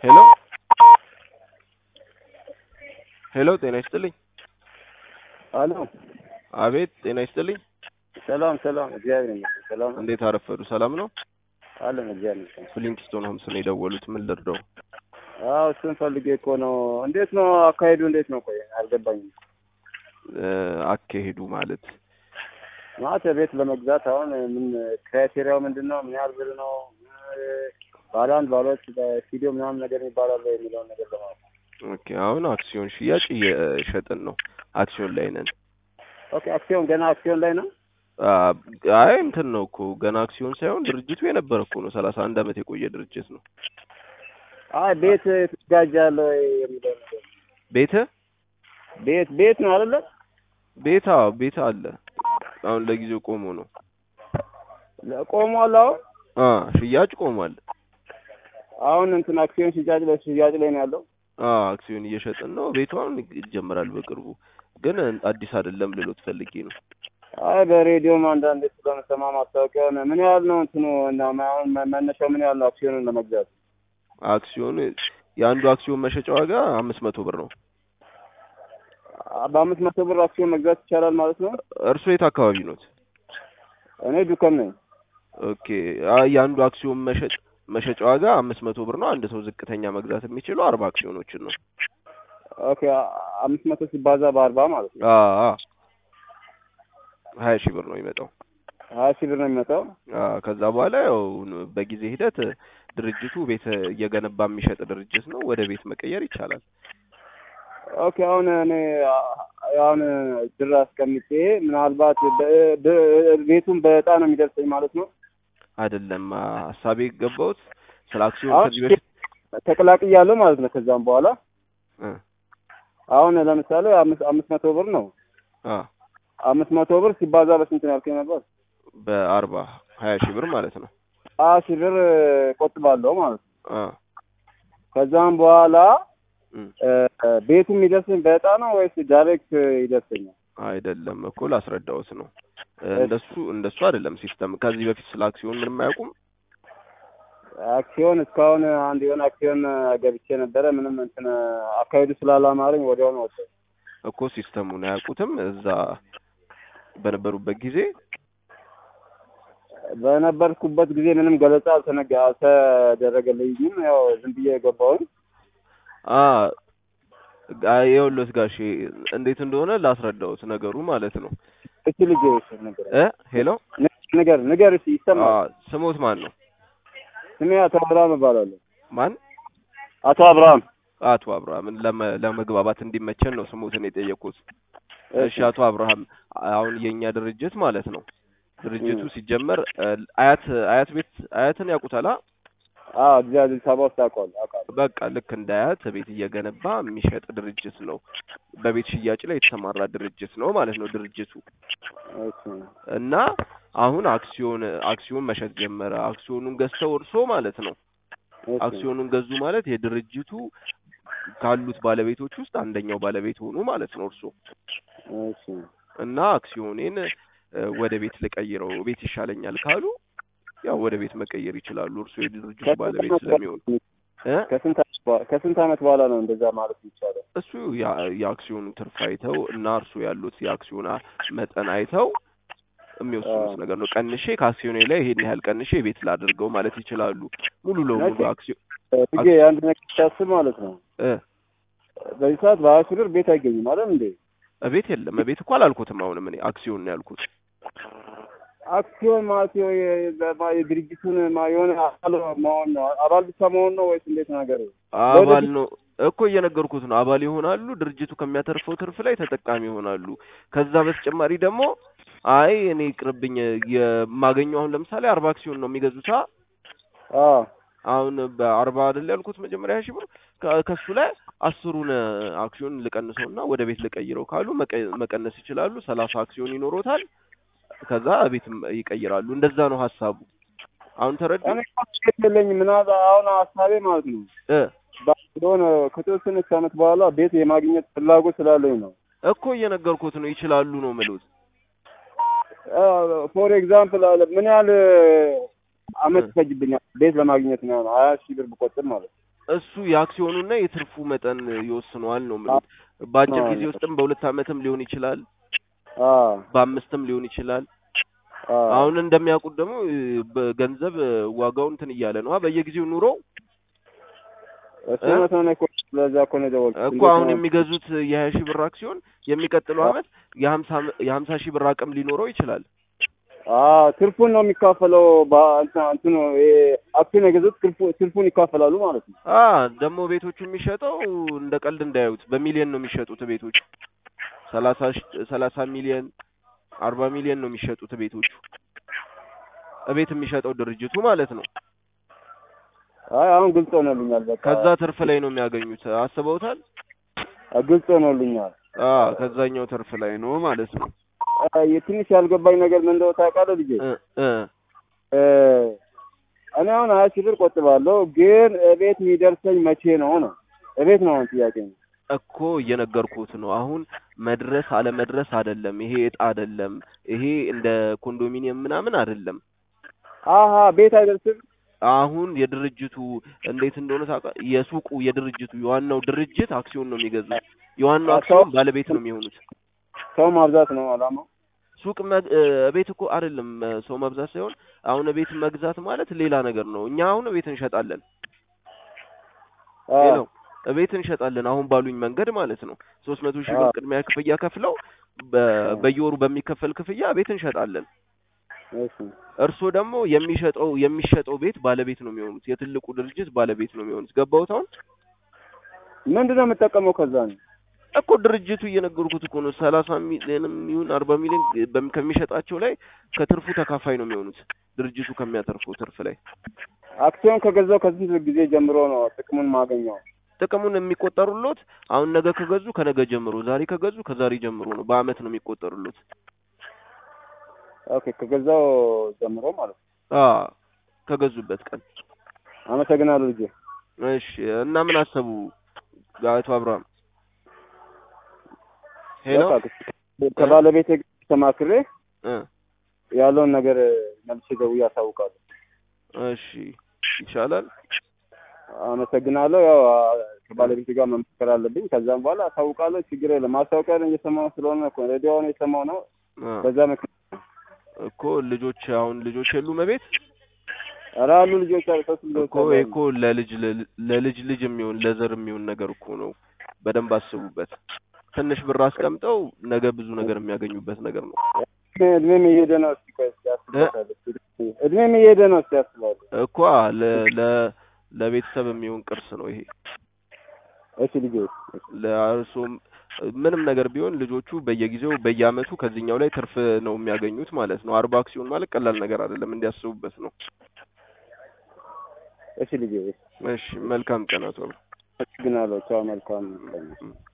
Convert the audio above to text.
ሄሎ ሄሎ ጤና ይስጥልኝ። አሎ አቤት ጤና ይስጥልኝ። ሰላም ሰላም፣ እግዚአብሔር ይመስገን። ሰላም ነው እንዴት አረፈዱ? ሰላም ነው? አለን፣ እግዚአብሔር ይመስገን። ፍሊንግስቶን ሆምስ ነው የደወሉት። ምን ልርዳው? አዎ እሱን ፈልጌ እኮ ነው። እንዴት ነው አካሄዱ? እንዴት ነው? ቆይ አልገባኝም። እ አካሄዱ ማለት ማለት ቤት ለመግዛት አሁን ምን ክራይቴሪያው ምንድን ነው? ምን ያህል ብር ነው? ባለ አንድ ባለ ሁለት ስቱዲዮ ምናምን ነገር ይባላል የሚለውን ነገር ለማለት ነው። ኦኬ። አሁን አክሲዮን ሽያጭ እየሸጥን ነው። አክሲዮን ላይ ነን። ኦኬ አክሲዮን ገና አክሲዮን ላይ ነው። አ- አይ እንትን ነው እኮ ገና አክሲዮን ሳይሆን ድርጅቱ የነበረ እኮ ነው። ሰላሳ አንድ አመት የቆየ ድርጅት ነው። አይ ቤት ትጋጃለ ወይ የሚለው ነገር ቤተ ቤት ቤት ነው አይደለ? ቤታ ቤታ አለ። አሁን ለጊዜው ቆሞ ነው። ቆሟል። አሁን አ ሽያጭ ቆሟል። አሁን እንትን አክሲዮን ሽያጭ ላይ ሽያጭ ላይ ነው ያለው። አ አክሲዮን እየሸጥን ነው። ቤቱ አሁን ይጀምራል በቅርቡ። ግን አዲስ አይደለም ልሎት ፈልጌ ነው። አይ በሬዲዮም አንዳንዴ ስለምሰማ ማስታወቂያውን ምን ያህል ነው እንትኑ እና አሁን መ- መነሻው ምን ያህል ነው አክሲዮኑን ለመግዛት? አክሲዮኑ የአንዱ አክሲዮን መሸጫ ዋጋ አምስት መቶ ብር ነው። አ- በአምስት መቶ ብር አክሲዮን መግዛት ይቻላል ማለት ነው። እርሶ የት አካባቢ ኖት? እኔ ዱከም ነኝ። ኦኬ። አይ የአንዱ አክሲዮን መሸጥ መሸጫ ዋጋ አምስት መቶ ብር ነው። አንድ ሰው ዝቅተኛ መግዛት የሚችለው አርባ አክሲዮኖችን ነው። ኦኬ አ- አምስት መቶ ሲባዛ በአርባ ማለት ነው አ አ ሀያ ሺህ ብር ነው የሚመጣው። ሀያ ሺህ ብር ነው የሚመጣው። አ ከዛ በኋላ ያው በጊዜ ሂደት ድርጅቱ ቤት እየገነባ የሚሸጥ ድርጅት ነው። ወደ ቤት መቀየር ይቻላል። ኦኬ አሁን እኔ አ- አሁን ብር አስቀምጬ ምናልባት በ- በ- ቤቱን በእጣ ነው የሚደርሰኝ ማለት ነው። አይደለም አ ሀሳቤ የገባሁት ስለ አክሲዮን አሁን ከዚህ በፊት ተቀላቅያለሁ ማለት ነው። ከዛም በኋላ እ አሁን ለምሳሌ አምስት አምስት መቶ ብር ነው አ አምስት መቶ ብር ሲባዛ በስንት ነው ያልከኝ ነበር? በአርባ ሀያ ሺህ ብር ማለት ነው። ሀያ ሺህ ብር ቆጥባለሁ ማለት ነው። አ ከዛም በኋላ እም እ፣ ቤቱ የሚደርሰኝ በእጣ ነው ወይስ ዳይሬክት ይደርሰኛል? አይደለም እኮ ላስረዳዎት ነው። እ እንደሱ እንደሱ አይደለም ሲስተም። ከዚህ በፊት ስለ አክሲዮን ምንም አያውቁም። አክሲዮን እስካሁን አንድ የሆነ አክሲዮን ገብቼ ነበረ። ምንም እንትን አካሄዱ ስላላማረኝ ወዲያውኑ ወጣ። እኮ ሲስተሙን አያውቁትም። እዛ በነበሩበት ጊዜ በነበርኩበት ጊዜ ምንም ገለጻ አልተነገ አልተደረገልኝም። ያው ዝም ብዬ የገባውን አ ጋ- ይኸውልዎት ጋሼ እንዴት እንደሆነ ላስረዳዎት ነገሩ ማለት ነው። እቺ ልጅ ነገር እ ሄሎ ንገር ንገር እስኪ አ ይሰማል። ስሞት ማን ነው? ስሜ አቶ አብርሃም እባላለሁ። ማን? አቶ አብርሃም አቶ አብርሃምን ለመ- ለመግባባት እንዲመቸን ነው ስሞትን የጠየቁት። እሺ አቶ አብርሃም አሁን የኛ ድርጅት ማለት ነው ድርጅቱ እም። ሲጀመር እ አያት አያት ቤት አያትን ያውቁታል? አ? አዎ እዚህ አዲስ አበባ ውስጥ አውቀዋለሁ አውቃለሁ። በቃ ልክ እንደ አያት ቤት እየገነባ የሚሸጥ ድርጅት ነው። በቤት ሽያጭ ላይ የተሰማራ ድርጅት ነው ማለት ነው ድርጅቱ እሺ እና አሁን አክሲዮን አክሲዮን መሸጥ ጀመረ። አክሲዮኑን ገዝተው እርሶ ማለት ነው እሺ አክሲዮኑን ገዙ ማለት የድርጅቱ ካሉት ባለቤቶች ውስጥ አንደኛው ባለቤት ሆኑ ማለት ነው እርሶ እሺ እና አክሲዮኔን እ ወደ ቤት ልቀይረው ቤት ይሻለኛል ካሉ ያው ወደ ቤት መቀየር ይችላሉ። እርሶ የድርጅቱ ባለቤት ስለሚሆኑ እ ከስንት ዓመት በኋላ ከስንት ዓመት በኋላ ነው እንደዛ ማለት ይቻላል? እሱ ያ- የአክሲዮኑ ትርፍ አይተው እና እርሱ ያሉት የአክሲዮን መጠን አይተው የሚወስኑት አዎ። ነገር ነው። ቀንሼ ከአክሲዮኔ ላይ ይሄን ያህል ቀንሼ ቤት ላድርገው ማለት ይችላሉ። ሙሉ ለሙሉ መቼ? አክሲዮን ብዬ አንድ ነገር ሲያስብ ማለት ነው እ በዚህ ሰዓት በሀያ ሺህ ብር ቤት አይገኝም አይደል እንዴ? ቤት የለም። ቤት እኮ አላልኩትም። አሁንም እኔ አክሲዮን ነው ያልኩት። አክሲዮን ማለት የው- የ- በማ- የድርጅቱን ማ- የሆነ አባል መሆን ነው አባል ብቻ መሆን ነው ወይስ እንዴት ነገር? አባል ነው እኮ እየነገርኩት ነው። አባል ይሆናሉ። ድርጅቱ ከሚያተርፈው ትርፍ ላይ ተጠቃሚ ይሆናሉ። ከዛ በተጨማሪ ደግሞ አይ እኔ ይቅርብኝ የማገኘው አሁን ለምሳሌ አርባ አክሲዮን ነው የሚገዙት አ አዎ አሁን በአርባ አይደል ያልኩት መጀመሪያ ሺህ ብር ከ- ከሱ ላይ አስሩን አክሲዮን ልቀንሰውና ወደ ቤት ልቀይረው ካሉ መቀ- መቀነስ ይችላሉ። ሰላሳ አክሲዮን ይኖሮታል። ከዛ ቤትም ይቀይራሉ። እንደዛ ነው ሀሳቡ። አሁን ተረዱ እኔ እኮ ቤት የለኝም ምናምን አሁን ሀሳቤ ማለት ነው እ የሆነ ከተወሰነች ዓመት በኋላ ቤት የማግኘት ፍላጎት ስላለኝ ነው። እኮ እየነገርኩት ነው። ይችላሉ ነው ምሉት ፎር ኤግዛምፕል አለ ምን ያህል አመት ይፈጅብኛል ቤት ለማግኘት ነው ሀያ ሺህ ብር ብቆጥር ማለት ነው። እሱ የአክሲዮኑና የትርፉ መጠን ይወስነዋል ነው የምልህ። በአጭር ጊዜ ውስጥም በሁለት ዓመትም ሊሆን ይችላል፣ አ በአምስትም ሊሆን ይችላል። አ አሁን እንደሚያውቁት ደግሞ እ፣ በገንዘብ እ፣ ዋጋው እንትን እያለ ነው አ፣ በየጊዜው ኑሮ እሱ እውነት ነው እኮ ለዛ እኮ ነው የደወልኩት። እኮ እንዴት አሁን ነው? የሚገዙት የሀያ ሺህ ብር አክሲዮን የሚቀጥለው ዓመት የሀምሳ የሀምሳ ሺህ ብር አቅም ሊኖረው ይችላል። አዎ ትርፉን ነው የሚካፈለው። በእንትን እንትኑ ይሄ አክሲዮን የገዙት ትርፉ ትርፉን ይካፈላሉ ማለት ነው። አ ደግሞ ቤቶቹ የሚሸጠው እንደ ቀልድ እንዳያዩት በሚሊዮን ነው የሚሸጡት ቤቶቹ ሰላሳ ሺ- ሰላሳ ሚሊዮን አርባ ሚሊዮን ነው የሚሸጡት ቤቶቹ እቤት የሚሸጠው ድርጅቱ ማለት ነው። አይ አሁን ግልጽ ሆኖልኛል። በቃ ከዛ ትርፍ ላይ ነው የሚያገኙት። አስበውታል? ግልጽ ሆኖልኛል። አ ከዛኛው ትርፍ ላይ ነው ማለት ነው። አ የትንሽ ያልገባኝ ነገር ምን እንደው ታውቃለህ ልጄ? እ እ እ እኔ አሁን ሀያ ሺህ ብር ቆጥባለሁ፣ ግን እቤት የሚደርሰኝ መቼ ነው ነው? እቤት ነው አሁን ጥያቄ ነው። እኮ እየነገርኩት ነው። አሁን መድረስ አለመድረስ አይደለም። ይሄ እጣ አይደለም። ይሄ እንደ ኮንዶሚኒየም ምናምን አይደለም። አሀ ቤት አይደርስም። አሁን የድርጅቱ እንዴት እንደሆነ ታውቃ የሱቁ የድርጅቱ የዋናው ድርጅት አክሲዮን ነው የሚገዙት። የዋናው አክሲዮን ባለቤት ነው የሚሆኑት። ሰው ማብዛት ነው አላማው። ሱቅ መግ- እ፣ ቤት እኮ አይደለም እ፣ ሰው መብዛት ሳይሆን አሁን ቤት መግዛት ማለት ሌላ ነገር ነው። እኛ አሁን ቤት እንሸጣለን አ ነው ቤት እንሸጣለን አሁን ባሉኝ መንገድ ማለት ነው። ሶስት መቶ ሺህ ብር አዎ። ቅድሚያ ክፍያ ከፍለው በ- በየወሩ በሚከፈል ክፍያ ቤት እንሸጣለን። እሺ እርስዎ ደግሞ የሚሸጠው የሚሸጠው ቤት ባለቤት ነው የሚሆኑት። የትልቁ ድርጅት ባለቤት ነው የሚሆኑት። ገባሁት አሁን ምንድን ነው የምጠቀመው ከዛ ነው? እኮ ድርጅቱ እየነገርኩት እኮ ነው። ሰላሳ ሚሊዮንም ይሁን አርባ ሚሊዮን በሚ- ከሚሸጣቸው ላይ ከትርፉ ተካፋይ ነው የሚሆኑት። ድርጅቱ ከሚያተርፈው ትርፍ ላይ አክሲዮን ከገዛው ከስንት ጊዜ ጀምሮ ነው ጥቅሙን ማገኘው? ጥቅሙን የሚቆጠሩሎት አሁን ነገ ከገዙ ከነገ ጀምሮ፣ ዛሬ ከገዙ ከዛሬ ጀምሮ ነው። በአመት ነው የሚቆጠሩሎት። ኦኬ ከገዛው ጀምሮ ማለት ነው። አ ከገዙበት ቀን። አመሰግናለሁ ልጄ። እሺ እና ምን አሰቡ አቶ አብርሃም? ሄሎ በቃ ከባለቤቴ ጋር ተማክሬ እ ያለውን ነገር መልሼ ደውዬ አሳውቃለሁ። እሺ ይቻላል። አመሰግናለሁ። ያው አ- ከባለቤቴ ጋር መምከር አለብኝ። ከዛም በኋላ አሳውቃለሁ። ችግር የለም። ማስታወቂያ እየሰማሁ ስለሆነ እኮ ሬዲዮውን የሰማሁ ነው። አ በዛ ምክንያት እኮ ልጆች አሁን ልጆች የሉም እቤት ኧረ አሉ ልጆች አሉ። ሶስት ልጆች እኮ አሉ። ይሄ እኮ ለልጅ ለልጅ ልጅ የሚሆን ለዘር የሚሆን ነገር እኮ ነው። በደንብ አስቡበት። ትንሽ ብር አስቀምጠው ነገ ብዙ ነገር የሚያገኙበት ነገር ነው እድሜም እየሄደ ነው። እስኪ ቆይ እስኪ አስብበታለሁ። እድሜም እየሄደ ነው። እስኪ አስባለሁ። እኮ ለ ለ ለቤተሰብ የሚሆን ቅርስ ነው ይሄ። እሺ ልጆች ለእርሶም ምንም ነገር ቢሆን ልጆቹ በየጊዜው በየአመቱ ከዚህኛው ላይ ትርፍ ነው የሚያገኙት ማለት ነው። አርባ አክሲዮን ማለት ቀላል ነገር አይደለም፣ እንዲያስቡበት ነው። እሺ ልጆች እሺ መልካም ቀን አቶ አብርሃም። አመሰግናለሁ። ቻው። መልካም ቀን። እ